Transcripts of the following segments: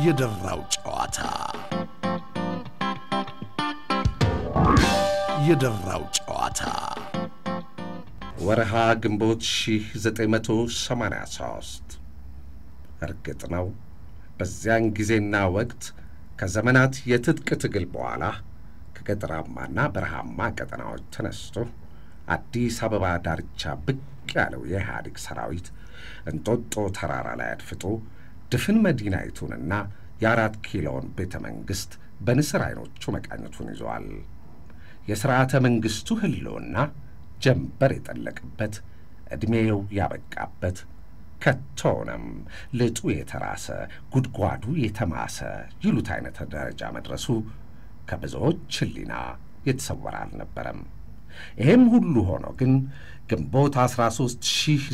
የደራው ጨዋታ የደራው ጨዋታ ወርሃ ግንቦት 1983 እርግጥ ነው በዚያን ጊዜና ወቅት ከዘመናት የትጥቅ ትግል በኋላ ከገጠራማና በረሃማ ቀጠናዎች ተነስቶ አዲስ አበባ ዳርቻ ብቅ ያለው የኢህአዴግ ሰራዊት እንጦጦ ተራራ ላይ አድፍጦ ድፍን መዲናይቱንና የአራት ኪሎን ቤተ መንግሥት በንስር ዐይኖቹ መቃኘቱን ይዘዋል። የሥርዓተ መንግሥቱ ሕልውና ጀንበር የጠለቅበት ዕድሜው ያበቃበት ከቶውንም ልጡ የተራሰ ጉድጓዱ የተማሰ ይሉት አይነት ደረጃ መድረሱ ከብዙዎች ሕሊና የተሰወረ አልነበረም። ይህም ሁሉ ሆኖ ግን ግንቦት 13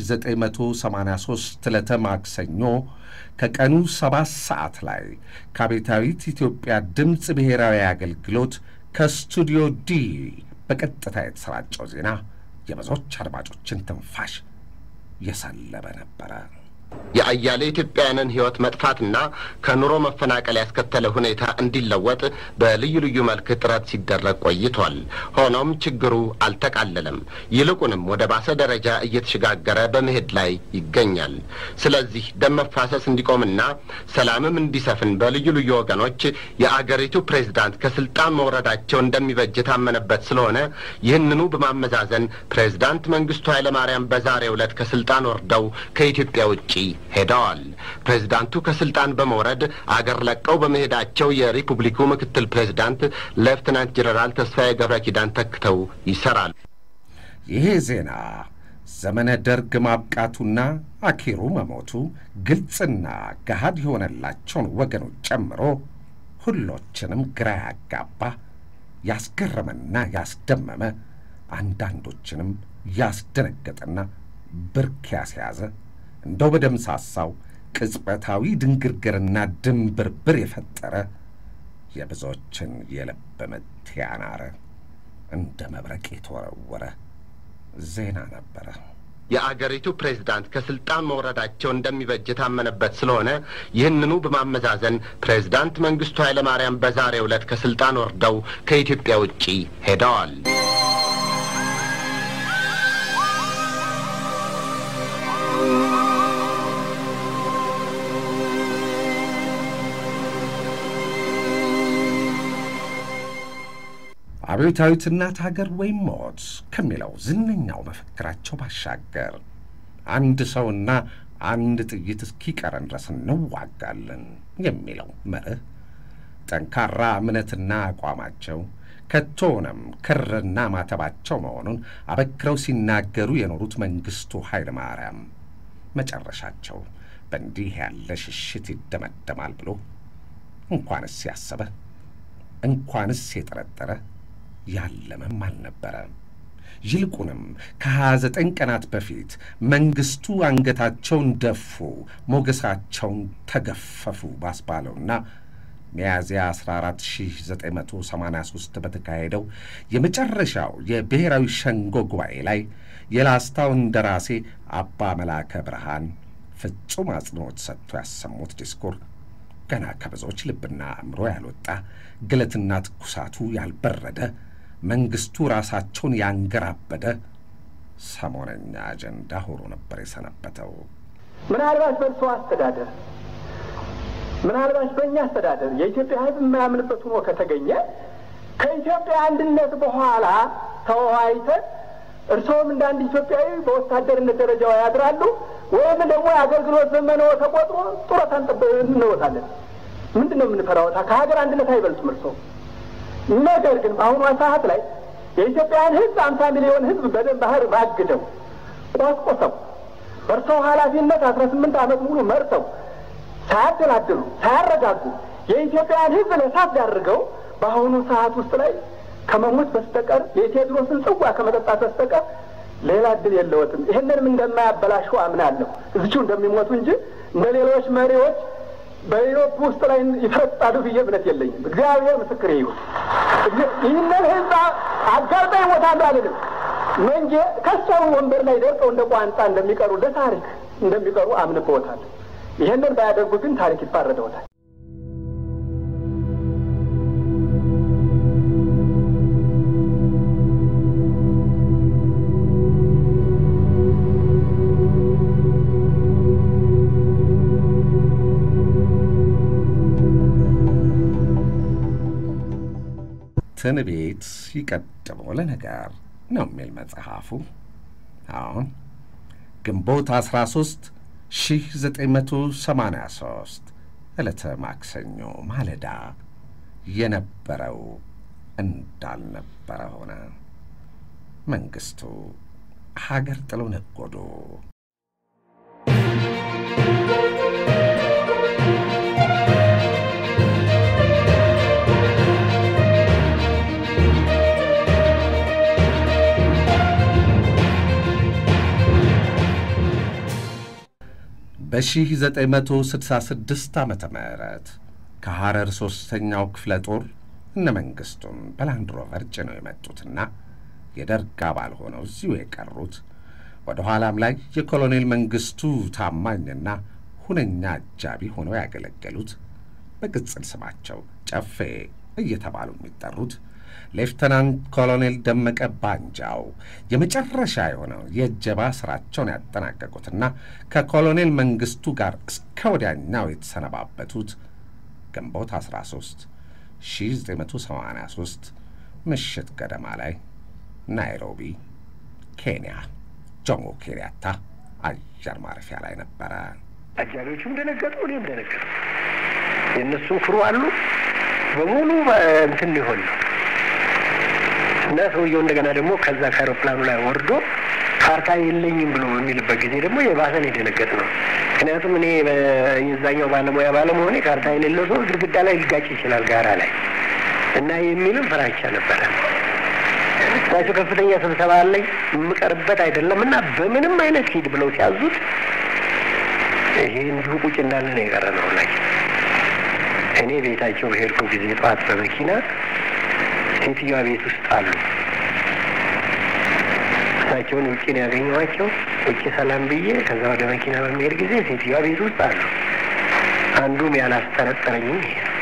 1983 ዕለተ ማክሰኞ ከቀኑ ሰባት ሰዓት ላይ ከአብዮታዊት ኢትዮጵያ ድምፅ ብሔራዊ አገልግሎት ከስቱዲዮ ዲ በቀጥታ የተሰራጨው ዜና የብዙዎች አድማጮችን ትንፋሽ የሰለበ ነበረ። የአያሌ ኢትዮጵያውያንን ሕይወት መጥፋትና ከኑሮ መፈናቀል ያስከተለ ሁኔታ እንዲለወጥ በልዩ ልዩ መልክ ጥረት ሲደረግ ቆይቷል። ሆኖም ችግሩ አልተቃለለም። ይልቁንም ወደ ባሰ ደረጃ እየተሸጋገረ በመሄድ ላይ ይገኛል። ስለዚህ ደም መፋሰስ እንዲቆምና ሰላምም እንዲሰፍን በልዩ ልዩ ወገኖች የአገሪቱ ፕሬዝዳንት ከስልጣን መውረዳቸው እንደሚበጅ የታመነበት ስለሆነ ይህንኑ በማመዛዘን ፕሬዝዳንት መንግስቱ ኃይለማርያም በዛሬው ዕለት ከስልጣን ወርደው ከኢትዮጵያ ውጭ ሄደዋል። ፕሬዝዳንቱ ከስልጣን በመውረድ አገር ለቀው በመሄዳቸው የሪፑብሊኩ ምክትል ፕሬዝዳንት ሌፍትናንት ጀነራል ተስፋዬ ገብረ ኪዳን ተክተው ይሰራሉ። ይሄ ዜና ዘመነ ደርግ ማብቃቱና አኪሩ መሞቱ ግልጽና ገሃድ የሆነላቸውን ወገኖች ጨምሮ ሁሎችንም ግራ ያጋባ ያስገረመና ያስደመመ አንዳንዶችንም ያስደነገጠና ብርክ ያስያዘ እንደው በደምሳሳው ቅጽበታዊ ድንግርግርና ድንብርብር የፈጠረ የብዙዎችን የልብ ምት ያናረ እንደ መብረቅ የተወረወረ ዜና ነበረ። የአገሪቱ ፕሬዝዳንት ከስልጣን መውረዳቸው እንደሚበጅ የታመነበት ስለሆነ ይህንኑ በማመዛዘን ፕሬዝዳንት መንግስቱ ኃይለማርያም በዛሬው ዕለት ከስልጣን ወርደው ከኢትዮጵያ ውጪ ሄደዋል። አብዮታዊት እናት ሀገር ወይም ሞት ከሚለው ዝነኛው መፈክራቸው ባሻገር አንድ ሰውና አንድ ጥይት እስኪቀረን ድረስ እንዋጋለን የሚለው መርህ ጠንካራ እምነትና አቋማቸው ከቶንም ክርና ማተባቸው መሆኑን አበክረው ሲናገሩ የኖሩት መንግስቱ ኃይለ ማርያም መጨረሻቸው በእንዲህ ያለ ሽሽት ይደመደማል ብሎ እንኳንስ ያሰበ እንኳንስ የጠረጠረ ያለመም አልነበረ። ይልቁንም ከሀያ ዘጠኝ ቀናት በፊት መንግስቱ አንገታቸውን ደፉ፣ ሞገሳቸውን ተገፈፉ ባስባለውና ሚያዝያ 14 1983 በተካሄደው የመጨረሻው የብሔራዊ ሸንጎ ጉባኤ ላይ የላስታው እንደራሴ አባ መላከ ብርሃን ፍጹም አጽንዖት ሰጥቶ ያሰሙት ዲስኩር ገና ከብዙዎች ልብና አእምሮ ያልወጣ ግለትና ትኩሳቱ ያልበረደ መንግስቱ ራሳቸውን ያንገራበደ ሰሞነኛ አጀንዳ ሆኖ ነበር የሰነበተው። ምናልባት በእርሶ አስተዳደር፣ ምናልባት በእኛ አስተዳደር የኢትዮጵያ ሕዝብ የማያምንበት ሆኖ ከተገኘ ከኢትዮጵያ አንድነት በኋላ ተወያይተን እርስዎም እንደ አንድ ኢትዮጵያዊ በወታደርነት ደረጃው ያድራሉ ወይም ደግሞ የአገልግሎት ዘመነው ተቆጥሮ ጡረታ እንወጣለን። ምንድን ነው የምንፈራወታ? ከሀገር አንድነት አይበልጡም እርስዎ። ነገር ግን በአሁኗ ሰዓት ላይ የኢትዮጵያን ሕዝብ አምሳ ሚሊዮን ሕዝብ በደም ባህር ባግደው ቆስቆሰው በእርስዎ ኃላፊነት አስራ ስምንት ዓመት ሙሉ መርተው ሳያደላድሉ ሳያረጋጉ የኢትዮጵያን ሕዝብ ለእሳት ዳርገው በአሁኑ ሰዓት ውስጥ ላይ ከመሞት በስተቀር የቴዎድሮስን ጽዋ ከመጠጣት በስተቀር ሌላ እድል የለዎትም። ይህንንም እንደማያበላሹ አምናለሁ። እዚችው እንደሚሞቱ እንጂ እንደ ሌሎች መሪዎች በኢሮፕ ውስጥ ላይ ይፈረጣሉ ብዬ እምነት የለኝም። እግዚአብሔር ምስክር ይሁን። ይህንን ህዝብ አጋልጣ ይሞታሉ አልልም። መንጌ ከሰው ወንበር ላይ ደርቀው እንደ ቋንጣ እንደሚቀሩ ለታሪክ እንደሚቀሩ አምንበዎታል። ይህንን ባያደርጉ ግን ታሪክ ይፋረደዎታል። ትንቢት ይቀድሞ ለነገር ነው የሚል መጽሐፉ። አሁን ግንቦት 13 1983 ዕለተ ማክሰኞ ማለዳ የነበረው እንዳልነበረ ሆነ። መንግስቱ ሀገር ጥለው ነጎዱ። በ1966 ዓመተ ምህረት ከሐረር ሦስተኛው ክፍለ ጦር እነ መንግስቱን በላንድ ሮቨር ጭነው የመጡትና የደርግ አባል ሆነው እዚሁ የቀሩት ወደ ኋላም ላይ የኮሎኔል መንግስቱ ታማኝና ሁነኛ አጃቢ ሆነው ያገለገሉት በቅጽል ስማቸው ጨፌ እየተባሉ የሚጠሩት ሌፍተናንት ኮሎኔል ደመቀ ባንጃው የመጨረሻ የሆነው የእጀባ ስራቸውን ያጠናቀቁትና ከኮሎኔል መንግስቱ ጋር እስከ ወዲያኛው የተሰነባበቱት ግንቦት 13 1983 ምሽት ገደማ ላይ ናይሮቢ ኬንያ ጆሞ ኬንያታ አየር ማረፊያ ላይ ነበረ። አጃቢዎቹም ደነገጡ፣ እኔም ደነገጡ። የእነሱም ክሩ አሉ በሙሉ እንትን ሊሆን ነው እና ሰውየው እንደገና ደግሞ ከዛ ከአይሮፕላኑ ላይ ወርዶ ካርታ የለኝም ብሎ በሚልበት ጊዜ ደግሞ የባሰን የደነገጥ ነው። ምክንያቱም እኔ የዛኛው ባለሙያ ባለመሆኔ ካርታ የሌለው ሰው ግድግዳ ላይ ሊጋጭ ይችላል ጋራ ላይ እና የሚልም ፍራቻ ነበረ። እሳቸው ከፍተኛ ስብሰባ አለኝ የምቀርበት አይደለም እና በምንም አይነት ሂድ ብለው ሲያዙት ይሄ እንዲሁ ቁጭ እንዳለ ነው የቀረ ነው ላይ እኔ ቤታቸው በሄድኩ ጊዜ ጠዋት በመኪና ሴትዮዋ ቤት ውስጥ አሉ። እሳቸውን ውጭ ነው ያገኘኋቸው። ውጭ ሰላም ብዬ ከዛ ወደ መኪና በሚሄድ ጊዜ ሴትዮዋ ቤት ውስጥ አሉ። አንዱም ያላስጠረጠረኝም ይሄ ነው።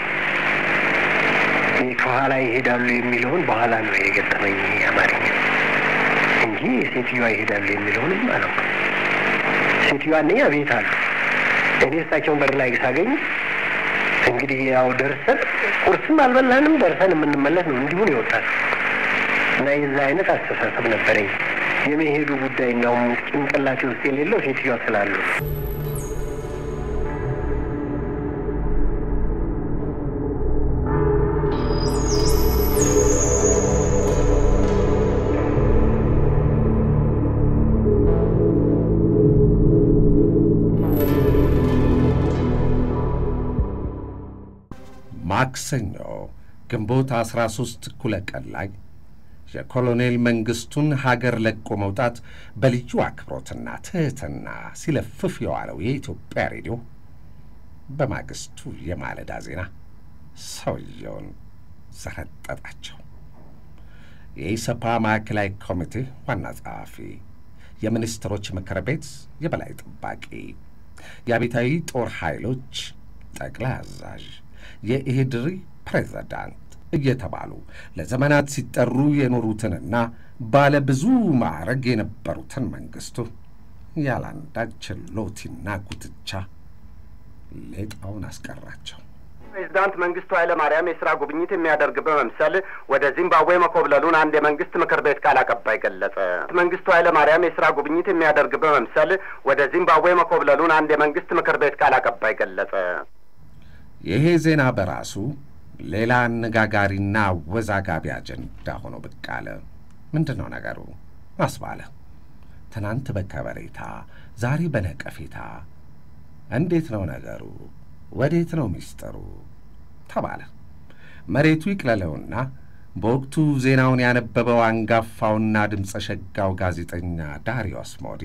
ከኋላ ይሄዳሉ የሚለውን በኋላ ነው የገጠመኝ አማርኛ እንጂ ሴትዮዋ ይሄዳሉ የሚለውንም አላውቅም። ሴትዮዋ አንደኛ ቤት አሉ። እኔ እሳቸውን በር ላይ ሳገኝ እንግዲህ ያው ደርሰን ቁርስም አልበላንም ደርሰን የምንመለስ ነው እንዲሁን ይወጣል እና የዛ አይነት አስተሳሰብ ነበረኝ። የመሄዱ ጉዳይ እንዳውም ጭንቅላቴ ውስጥ የሌለው ሴትዮዋ ስላሉ ማክሰኞ ግንቦት 13 እኩለ ቀን ላይ የኮሎኔል መንግስቱን ሀገር ለቆ መውጣት በልዩ አክብሮትና ትሕትና ሲለፍፍ የዋለው የኢትዮጵያ ሬዲዮ በማግስቱ የማለዳ ዜና ሰውየውን ዘረጠጣቸው። የኢሰፓ ማዕከላዊ ኮሚቴ ዋና ጸሐፊ፣ የሚኒስትሮች ምክር ቤት የበላይ ጠባቂ፣ የአብዮታዊ ጦር ኃይሎች ጠቅላይ አዛዥ፣ የኢህድሪ ፕሬዝዳንት እየተባሉ ለዘመናት ሲጠሩ የኖሩትንና ባለ ብዙ ማዕረግ የነበሩትን መንግስቱ ያላንዳች ሎቲና ጉትቻ ሌጣውን አስቀራቸው። ፕሬዚዳንት መንግስቱ ኃይለ ማርያም የስራ ጉብኝት የሚያደርግ በመምሰል ወደ ዚምባብዌ መኮብለሉን አንድ የመንግስት ምክር ቤት ቃል አቀባይ ገለጸ። መንግስቱ ኃይለ ማርያም የስራ ጉብኝት የሚያደርግ በመምሰል ወደ ዚምባብዌ መኮብለሉን አንድ የመንግስት ምክር ቤት ቃል አቀባይ ገለጸ። ይሄ ዜና በራሱ ሌላ አነጋጋሪና አወዛጋቢ አጀንዳ ሆኖ ብቅ አለ። ምንድን ነው ነገሩ አስባለ። ትናንት በከበሬታ ዛሬ በነቀፌታ እንዴት ነው ነገሩ? ወዴት ነው ሚስጥሩ? ተባለ። መሬቱ ይቅለለውና በወቅቱ ዜናውን ያነበበው አንጋፋውና ድምፀ ሸጋው ጋዜጠኛ ዳሪዮስ ሞዲ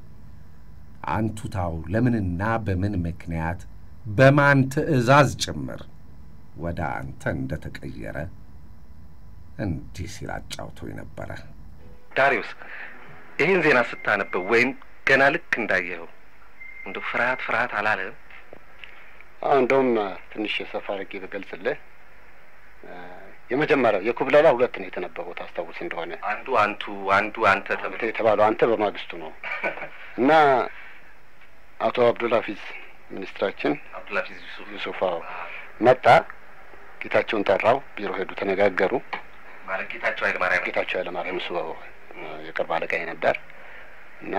አንቱታው ለምንና በምን ምክንያት በማን ትዕዛዝ ጭምር ወደ አንተ እንደተቀየረ እንዲህ ሲል አጫውቶኝ ነበረ። ዳሪዮስ ይህን ዜና ስታነበው ወይም ገና ልክ እንዳየኸው እንደ ፍርሃት ፍርሃት አላለህም? አሁ እንደውም ትንሽ የሰፋ አድርጌ በገልጽልህ የመጀመሪያው የኩብለላ ሁለት ነው የተነበበው ታስታውስ እንደሆነ አንዱ አንቱ አንዱ አንተ ተብሎ የተባለው አንተ በማግስቱ ነው እና አቶ አብዱልሀፊዝ ሚኒስትራችን አብዱልሀፊዝ ዩሱፍ ዩሱፍ አዎ መጣ። ጌታቸውን ጠራው። ቢሮ ሄዱ፣ ተነጋገሩ። ማለት ጌታቸው ኃይለማርያም ጌታቸው ኃይለማርያም እሱ የቅርብ አለቃዬ ነበር እና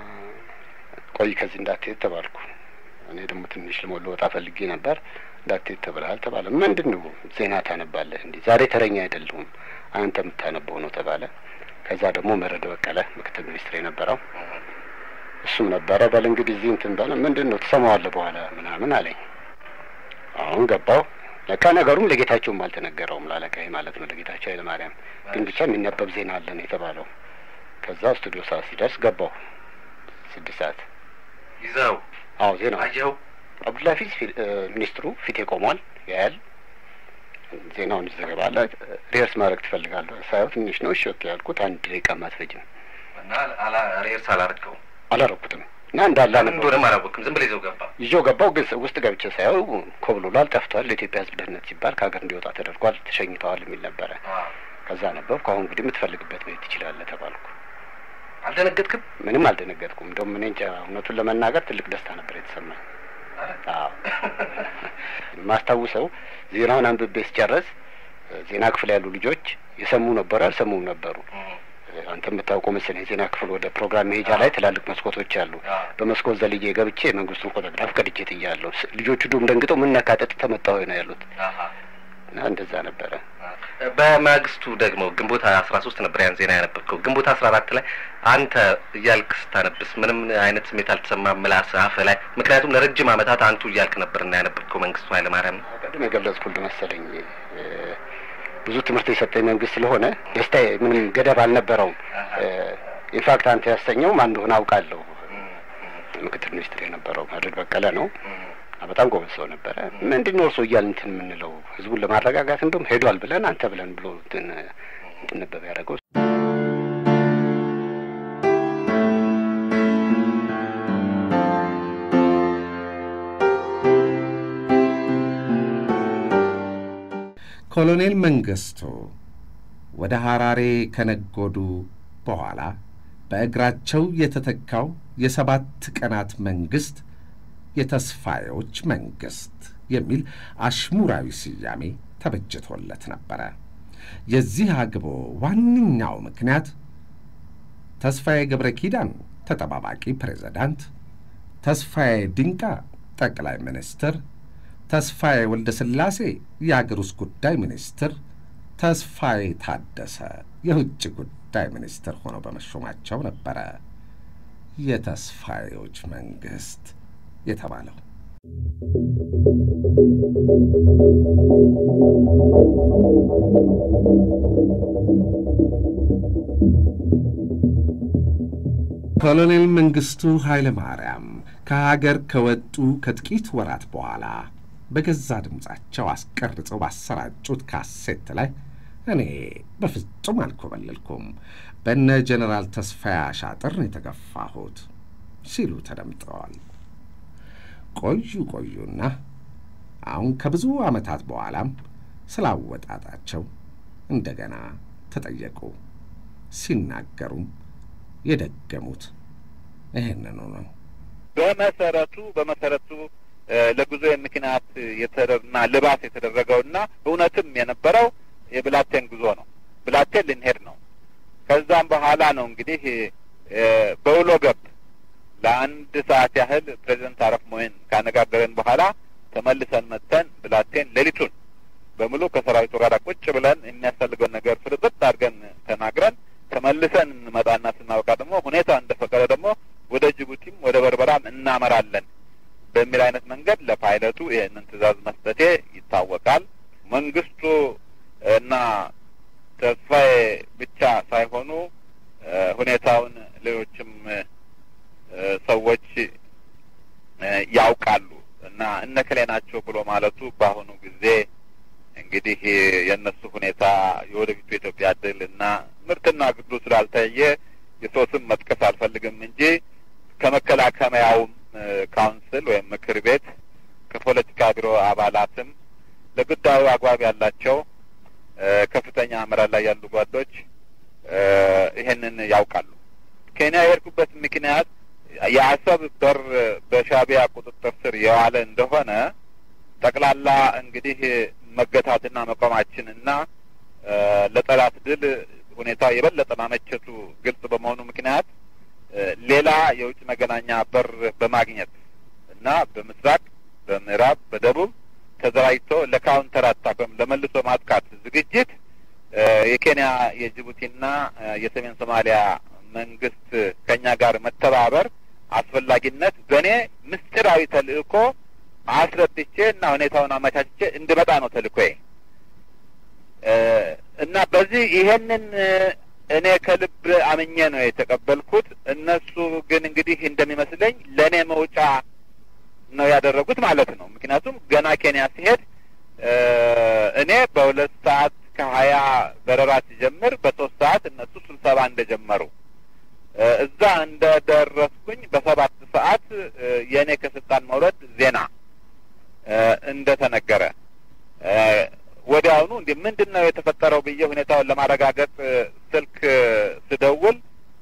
ቆይ ከዚህ እንዳትሄድ ተባልኩ። እኔ ደግሞ ትንሽ ልሞል ወጣ ፈልጌ ነበር። እንዳትሄድ ተብለሃል ተባለ። ምንድን ነው ዜና ታነባለህ እንዲህ? ዛሬ ተረኛ አይደለሁም አንተ የምታነበው ነው ተባለ። ከዛ ደግሞ መረደ በቀለ ምክትል ሚኒስትር የነበረው እሱም ነበረ። በል እንግዲህ እዚህ እንትን በለ ምንድን ነው ትሰማዋለህ በኋላ ምናምን አለኝ። አሁን ገባው። ለካ ነገሩም ለጌታቸውም አልተነገረውም፣ ላለቃዬ ማለት ነው ለጌታቸው ኃይለማርያም። ግን ብቻ የሚነበብ ዜና አለ ነው የተባለው። ከዛ ስቱዲዮ ሰዓት ሲደርስ ገባው። ስድስት ሰዓት ይዘው አዎ ዜናው አየኸው? አብዱልሀፊዝ ሚኒስትሩ ፊቴ ቆሟል ያያል። ዜናውን ይዘገባለ። ሪሄርስ ማድረግ ትፈልጋለህ? ሳየው ትንሽ ነው። እሺ ኦኬ ያልኩት አንድ ደቂቃ አትፈጅም። እና አላ ሬርስ አላረግከውም አላረኩትም እና እንዳለ ምን አነበው እንደሆነም አላወቅም። ዝም ብለህ ይዘው ገባ። ይዤው ገባው። ግን ውስጥ ገብቼ ሳየው ኮብልሏል፣ ጠፍቷል። ለኢትዮጵያ ሕዝብ ደህንነት ሲባል ከሀገር እንዲወጣ ተደርጓል፣ ተሸኝተዋል የሚል ነበረ። ከዛ ነበብኩ። አሁን እንግዲህ የምትፈልግበት መሄድ ትችላለህ ተባልኩ። አልደነገጥክም? ምንም አልደነገጥኩም። እንደውም እኔ እንጃ እውነቱን ለመናገር ትልቅ ደስታ ነበር የተሰማኝ። አዎ የማስታውሰው ዜናውን አንብቤ ስጨርስ ዜና ክፍል ያሉ ልጆች የሰሙ ነበሩ፣ ያልሰሙም ነበሩ። አንተ የምታውቀው መሰለኝ የዜና ክፍል ወደ ፕሮግራም መሄጃ ላይ ትላልቅ መስኮቶች አሉ። በመስኮት ዘልዬ ገብቼ የመንግስቱን ፎቶግራፍ ቀድጄ ጥያለሁ። ስ- ልጆቹ ዱም ደንግጠው ምን ነካጠጥ ተመጣሁ ነው ያሉት እና እንደዛ ነበረ። በማግስቱ ደግሞ ግንቦት አስራ ሶስት ነበር ያን ዜና ያነበብከው። ግንቦት አስራ አራት ላይ አንተ እያልክ ስታነብስ ምንም አይነት ስሜት አልተሰማም ምላስ አፍ ላይ? ምክንያቱም ለረጅም ዓመታት አንቱ እያልክ ነበር እና ያነበብከው መንግስቱ ኃይለማርያም ነው። ቅድም የገለጽኩልህ መሰለኝ እ፣ ብዙ ትምህርት የሰጠኝ መንግስት ስለሆነ ደስታዬ ምንም ገደብ አልነበረውም። ኢንፋክት አንተ ያሰኘው ማን እንደሆነ አውቃለሁ። ምክትል ሚኒስትር የነበረው መድረክ በቀለ ነው። በጣም ጎበዝ ሰው ነበረ። ምንድን ነው እርሶ እያልን እንትን የምንለው ህዝቡን ለማረጋጋት እንደውም ሄዷል ብለን አንተ ብለን ብሎ እንትን እንዲነበብ ያደረገው ኮሎኔል መንግስቱ ወደ ሐራሬ ከነጎዱ በኋላ በእግራቸው የተተካው የሰባት ቀናት መንግሥት የተስፋዮች መንግሥት የሚል አሽሙራዊ ስያሜ ተበጅቶለት ነበረ። የዚህ አግቦ ዋነኛው ምክንያት ተስፋዬ ገብረ ኪዳን ተጠባባቂ ፕሬዝዳንት፣ ተስፋዬ ድንቃ ጠቅላይ ሚኒስትር፣ ተስፋዬ ወልደ ሥላሴ የአገር ውስጥ ጉዳይ ሚኒስትር፣ ተስፋዬ ታደሰ የውጭ ጉዳይ ሚኒስትር ሆነው በመሾማቸው ነበረ የተስፋዬዎች መንግሥት የተባለው። ኮሎኔል መንግሥቱ ኃይለ ማርያም ከሀገር ከወጡ ከጥቂት ወራት በኋላ በገዛ ድምፃቸው አስቀርጸው ባሰራጩት ካሴት ላይ እኔ በፍጹም አልኮበለልኩም፣ በነ ጀኔራል ተስፋዬ አሻጥር ነው የተገፋሁት ሲሉ ተደምጠዋል። ቆዩ ቆዩና አሁን ከብዙ ዓመታት በኋላም ስላወጣጣቸው እንደገና ተጠየቁ። ሲናገሩም የደገሙት ይህንኑ ነው። በመሰረቱ በመሰረቱ ለጉዞ ምክንያት የተደረገና ልባስ የተደረገውና እውነትም የነበረው የብላቴን ጉዞ ነው። ብላቴን ልንሄድ ነው። ከዛም በኋላ ነው እንግዲህ በውሎ ገብ ለአንድ ሰዓት ያህል ፕሬዚደንት አረፍ ሞይን ካነጋገረን በኋላ ተመልሰን መጥተን ብላቴን ሌሊቱን በሙሉ ከሰራዊቱ ጋር ቁጭ ብለን የሚያስፈልገውን ነገር ፍርጥጥ አድርገን ተናግረን ተመልሰን እንመጣና ስናበቃ ደግሞ ሁኔታ እንደፈቀደ ደግሞ ወደ ጅቡቲም ወደ በርበራም እናመራለን በሚል አይነት መንገድ ለፓይለቱ ይህንን ትዕዛዝ መስጠቴ ይታወቃል። መንግስቱ እና ተስፋዬ ብቻ ሳይሆኑ ሁኔታውን ሌሎችም ሰዎች ያውቃሉ እና እነከሌ ናቸው ብሎ ማለቱ በአሁኑ ጊዜ እንግዲህ የእነሱ ሁኔታ የወደፊቱ የኢትዮጵያ ድል እና ምርትና ግዱ ስላልታየ የሰው ስም መጥቀስ አልፈልግም እንጂ ከመከላከያውም ካውንስል ወይም ምክር ቤት ከፖለቲካ ቢሮ አባላትም ለጉዳዩ አግባብ ያላቸው ከፍተኛ አመራር ላይ ያሉ ጓዶች ይሄንን ያውቃሉ። ኬንያ የሄድኩበት ምክንያት የአሰብ በር በሻቢያ ቁጥጥር ስር የዋለ እንደሆነ ጠቅላላ እንግዲህ መገታትና መቆማችንና ለጠላት ድል ሁኔታ የበለጠ ማመቸቱ ግልጽ በመሆኑ ምክንያት ሌላ የውጭ መገናኛ በር በማግኘት እና በምስራቅ፣ በምዕራብ፣ በደቡብ ተደራጅቶ ለካውንተር አታክ ወይም ለመልሶ ማጥቃት ዝግጅት የኬንያ የጅቡቲና የሰሜን ሶማሊያ መንግስት ከኛ ጋር መተባበር አስፈላጊነት በእኔ ምስጢራዊ ተልእኮ አስረድቼ እና ሁኔታውን አመቻችቼ እንድመጣ ነው ተልእኮዬ እና በዚህ ይሄንን እኔ ከልብ አምኜ ነው የተቀበልኩት። እነሱ ግን እንግዲህ እንደሚመስለኝ ለእኔ መውጫ ነው ያደረጉት ማለት ነው። ምክንያቱም ገና ኬንያ ሲሄድ እኔ በሁለት ሰዓት ከሀያ በረራ ሲጀምር በሶስት ሰዓት እነሱ ስብሰባ እንደጀመሩ እዛ እንደደረስኩኝ በሰባት ሰዓት የእኔ ከስልጣን መውረድ ዜና እንደተነገረ ወዲያውኑ እንዲህ ምንድን ነው የተፈጠረው ብዬ ሁኔታውን ለማረጋገጥ ስልክ ስደውል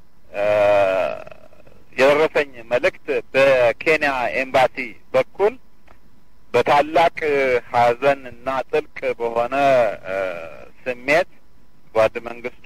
የደረሰኝ መልእክት በኬንያ ኤምባሲ በኩል በታላቅ ሐዘን እና ጥልቅ በሆነ ስሜት ጓድ መንግስቱ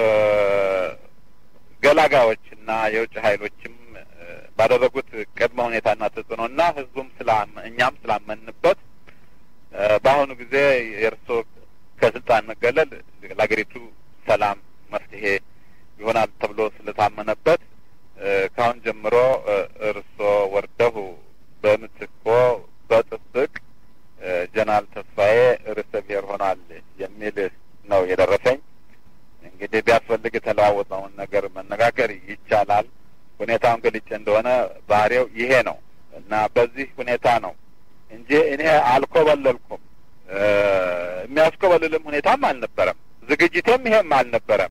ገላጋዮች እና የውጭ ኃይሎችም ባደረጉት ቅድመ ሁኔታና ተጽዕኖና ህዝቡም ስላም እኛም ስላመንበት በአሁኑ ጊዜ የእርስዎ ከስልጣን መገለል ለሀገሪቱ ሰላም መፍትሄ ይሆናል ተብሎ ስለታመነበት ከአሁን ጀምሮ እርስዎ ወርደው በምትኮ በጥብቅ ጀነራል ተስፋዬ ርዕሰ ብሔር ሆኗል የሚል ነው የደረሰኝ። እንግዲህ ቢያስፈልግ የተለዋወጠውን ነገር መነጋገር ይቻላል። ሁኔታውን ገልጬ እንደሆነ ባህሪው ይሄ ነው እና በዚህ ሁኔታ ነው እንጂ እኔ አልኮበለልኩም። የሚያስኮበልልም ሁኔታም አልነበረም። ዝግጅቴም ይሄም አልነበረም።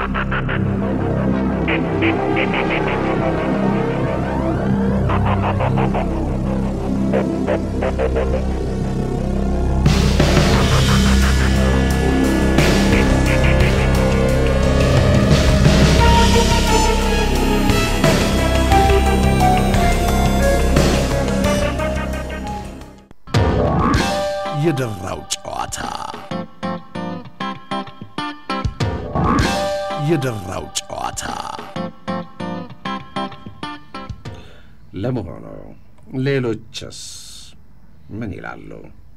የደራው ጨዋታ የደራው ጨዋታ ለመሆኑ ሌሎችስ ምን ይላሉ?